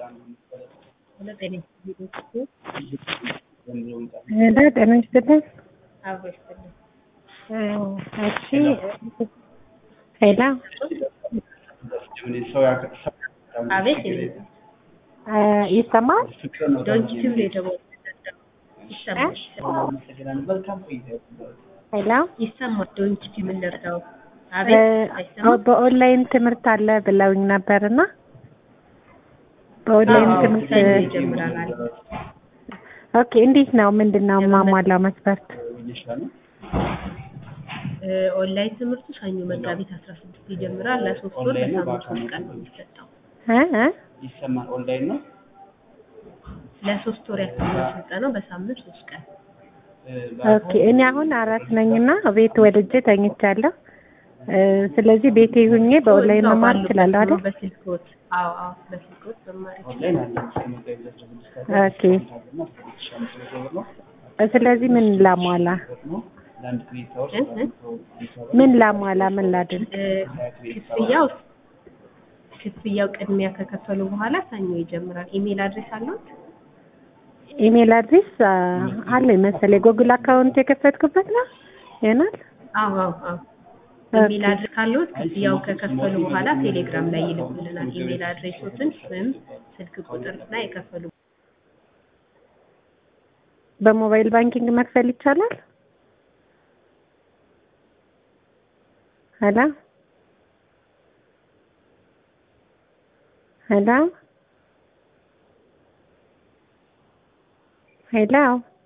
ሄሎ ጤና ይስጥልኝ። አብሮ ይስጥልኝ። እሺ ሄሎ አቤት ይሰማል? ዶንኪ ቲዩብ ላይ ደግሞ ይሰማል ሄሎ ይሰማል። ዶንኪ ቲዩብ እንርዳው። አቤት አይሰማም? በኦንላይን ትምህርት አለ ብለውኝ ነበርና በኦንላይን አዎ፣ ትምህርት ሰኞ ይጀምራል አለ። ኦኬ እንዴት ነው ምንድን ነው ማሟላ መስፈርት? እ ኦንላይን ትምህርቱ ሰኞ መጋቢት አስራ ስድስት ይጀምራል። ለሶስት ወር በሳምንት ሶስት ቀን ነው የሚሰጠው። እ እ ይሰማል። ኦንላይን ነው። ለሶስት ወር ያክል ነው ስልጠናው በሳምንት ሶስት ቀን። ኦኬ እኔ አሁን አራት ነኝና ቤት ወልጄ ተኝቻለሁ። እ ስለዚህ ቤቴ ሁኜ በኦንላይን እዛው መማር ባሉበት እችላለሁ ነው አይደል? በስልክዎት። አዎ አዎ በስልክዎት መማር ይችላል። ኦንላይን አለ። እስከ መጋቢት አስራ ስድስት አለ። ኦኬ እና እስከ ሁለት ሺህ አምስት መቶ ብር ነው። ስለዚህ ምን ላሟላ ነው። ለአንድ ክሬዲት አወር እ እ ምን ላሟላ ምን ላድርግ? እ ክፍያው ክፍያው ቅድሚያ ከከፈሉ በኋላ ሰኞ ይጀምራል። ኢሜል አድሬስ አለዎት? ኢሜል አድሬስ አ፣ አለኝ መሰለኝ ጎግል አካውንት የከፈትኩበት ነው ይሆናል። አዎ አዎ አዎ ኢሜል አድሬስ ካለዎት ክፍያው ከከፈሉ በኋላ ቴሌግራም ላይ ይልኩልናል። ኢሜል አድሬሶትን፣ ስም፣ ስልክ ቁጥር እና የከፈሉ በሞባይል ባንኪንግ መክፈል ይቻላል? ሄሎ ሄሎ ሄሎ